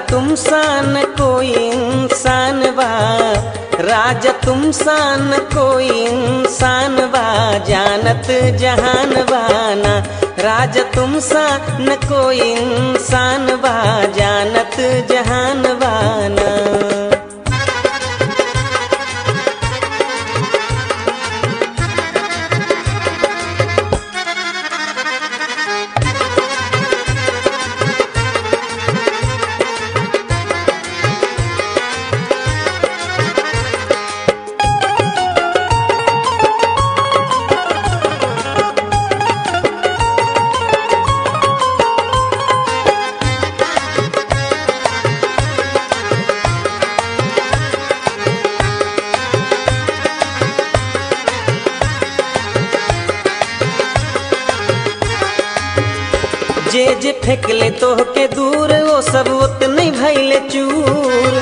तुम सान कोई इंसान बा राजा तुम सान कोई इंसान बा जानत जहान बाना राजा तुम सान कोई इंसान बा जानत जहान बाना जे जे फेंकले तोह के दूर वो सब उतने भैले चूर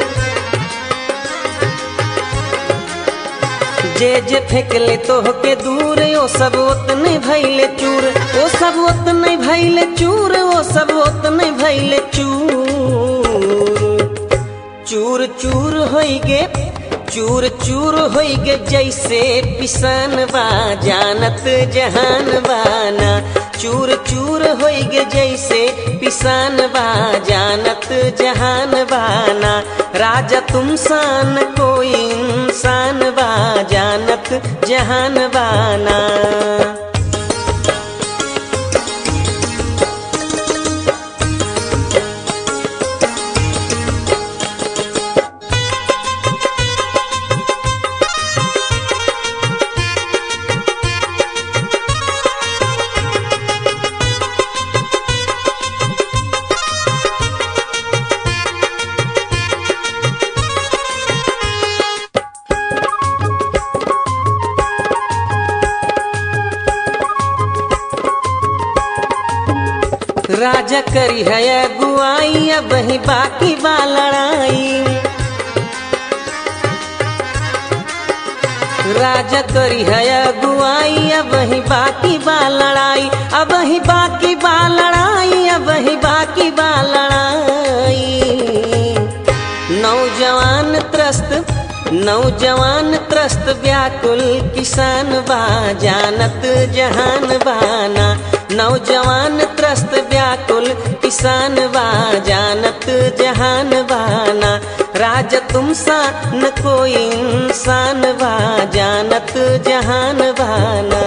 जे जे फेंकले तोह के दूर वो सब उतने भैले चूर वो सब उतने भैले चूर वो सब उतने भैले चूर चूर चूर होई गे चूर चूर होई गे जैसे पिसान बा जानत जहान बाना चूर चूर होई गे जैसे पिसान बा जानत जहान बाना राजा तुम सान कोई इंसान बा जानत जहान बाना राजा करी है अगुआई अब ही बाकी बा लड़ाई राजा करी है अगुआई अब ही बाकी बा लड़ाई अब ही बाकी बा लड़ाई अब ही बाकी बा लड़ाई नौजवान त्रस्त नौजवान त्रस्त व्याकुल किसान बा जानत जहान बाना नौजवान त्रस्त व्याकुल किसान बा जानत जहान बाना राजा तुम सा न कोई इंसान बा जानत जहान बाना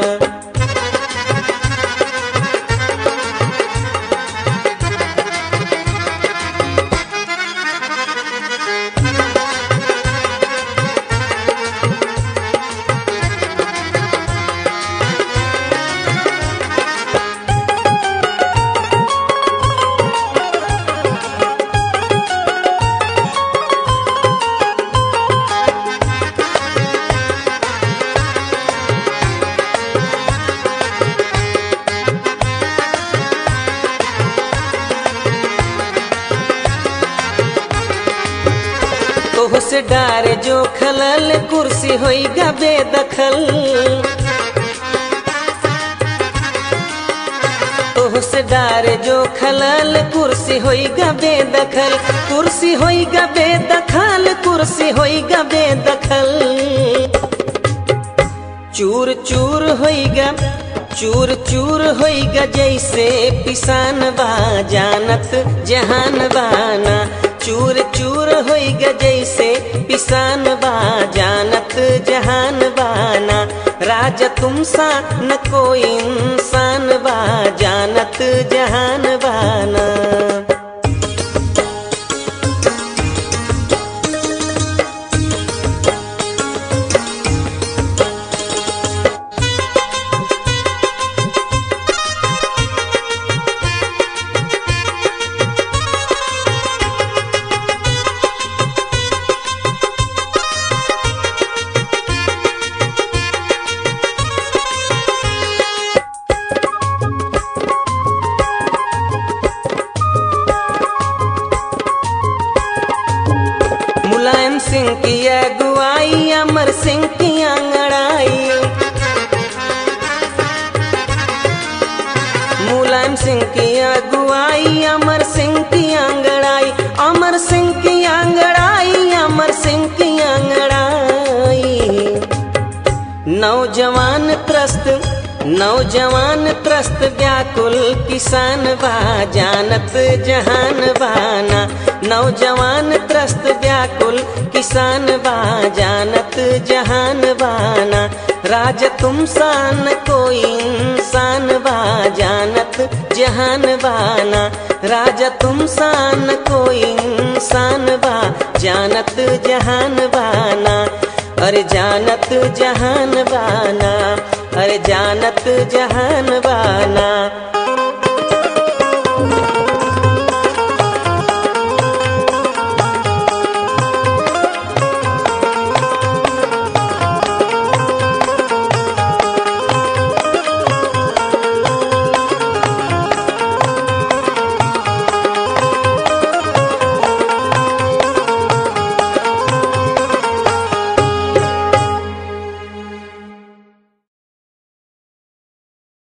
तोह से डारे जो खलल कुर्सी होई गा बेदखल तोह से डारे जो खलल कुर्सी होई गा बेदखल कुर्सी होई गा बेदखल कुर्सी होई गा बेदखल चूर चूर होई गा चूर चूर होई गा जैसे पिसान बा जानत जहान बाना चूर चूर होई गा जैसे पिसान बा जानत जहान बाना राजा तुम सा न कोई इंसान बा जानत जहान बाना मुलायम सिंह की अगुवाई अमर सिंह की अंगड़ाई मुलायम सिंह की अगुवाई अमर सिंह की अंगड़ाई अमर अमर सिंह की आंगड़ाई अमर सिंह की आंगड़ाई नौजवान त्रस्त नौजवान त्रस्त व्याकुल किसान बा जानत जहान बाना नौजवान त्रस्त व्याकुल किसान बा जानत जहान बाना राज तुम सान कोई इंसान बा जानत जहान बाना राजा तुम सान कोई इंसान बा जानत जहान बाना अरे जानत जहान बाना अरे जानत जहान बाना